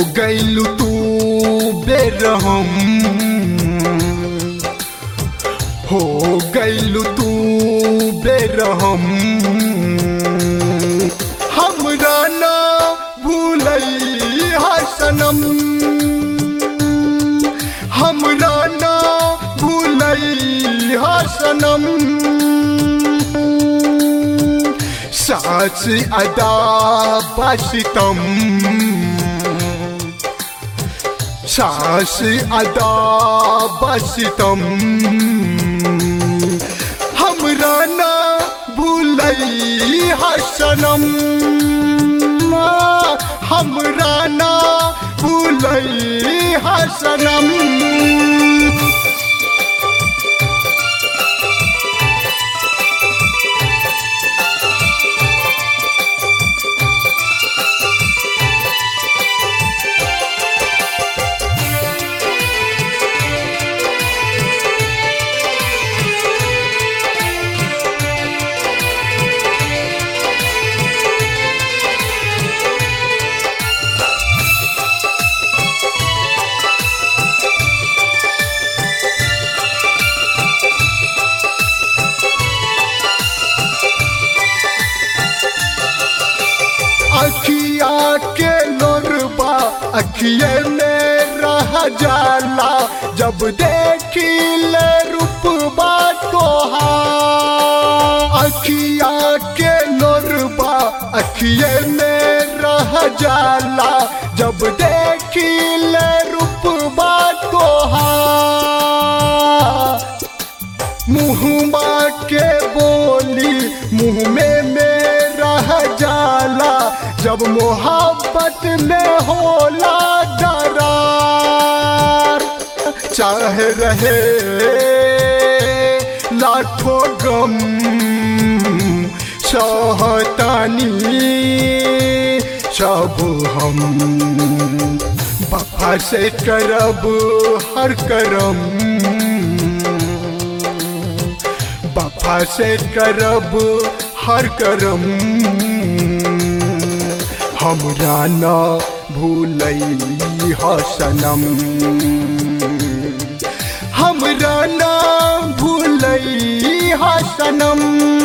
गैलू तू बेरहम हो गैलू तू बेरहम हमरा ना भूलई हसनम हमरा ना भूलई हसनम सास अदा बसितम सास अदा बसितम हमरा ना भूलई हसनम हमरा ना भूलई हसनम अखिया के लोरबा अखिए में रह जाला जब देखी ले रूपबा तोहार अखिया के लोरबा अखिए में रह जाला जब देखी ले रूपबा तोहार मुँहमा के बोली मुँह में मेरा जाला जब मोहब्बत में होला दरार चाहे रहे लाखों गम सहतानी सब हम बफा से करब हर करम बफा से करब हर करम हमरा न भूलई हसनम हमरा न भूलई हसनम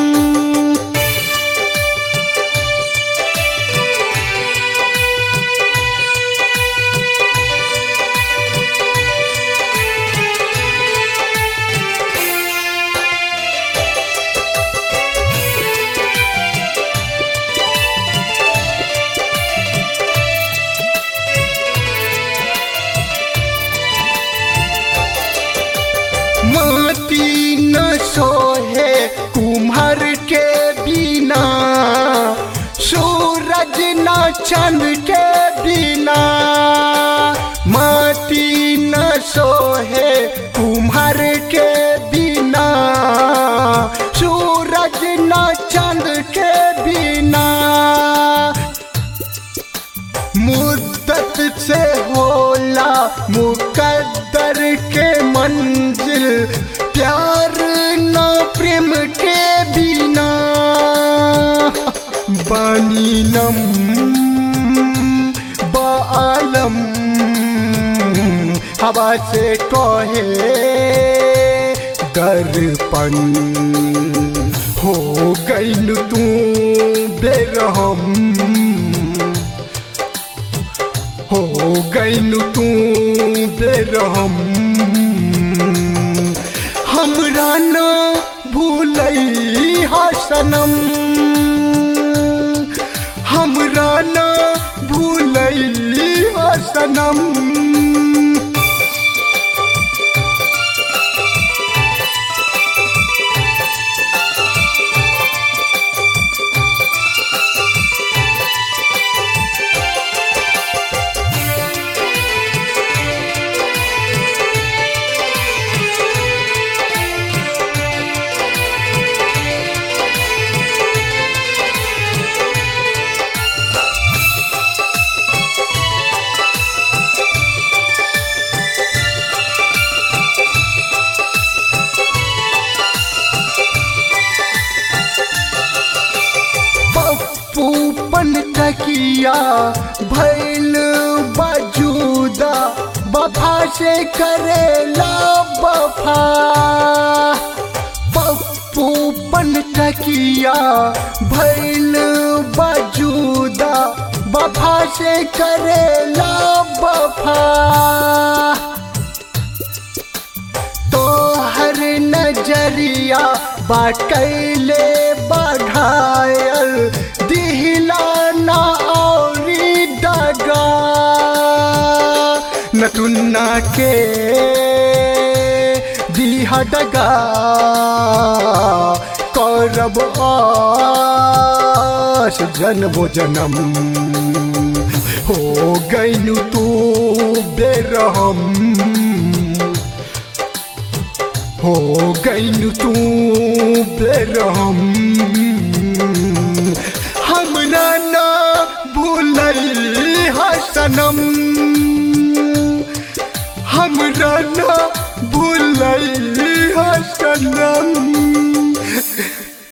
मोती न सोहे कुम्हर के बिना सूरज न चंद के बिना माटी न सोहे कुम्हर के बिना सूरज न चंद के बिना मुद्दत से होला मुकद्दर के मंजिल प्यार न प्रेम के बिना बानी नम बालम हवा से कहे दर्पण हो गईल तू बेरहम हो गईलू तू बेरहम हमरा न भूलई हसनम हमरा न भूलई हसनम पप्पू पन तकिया भैल बज वफा से करेला वफा पप्पू पन तकिया भैल बजूदा वफा से करेला वफा तो हर नजरिया बाटैले बढ़ायल दिहला ना औरी दगा नतुन्ना के दिहा दगा करब आस जन्मो जन्म हो गईनु तू बेरहम हो गईनु तू बेरहम हमरा ना भूलई हसनम हमरा ना भूलई हसनम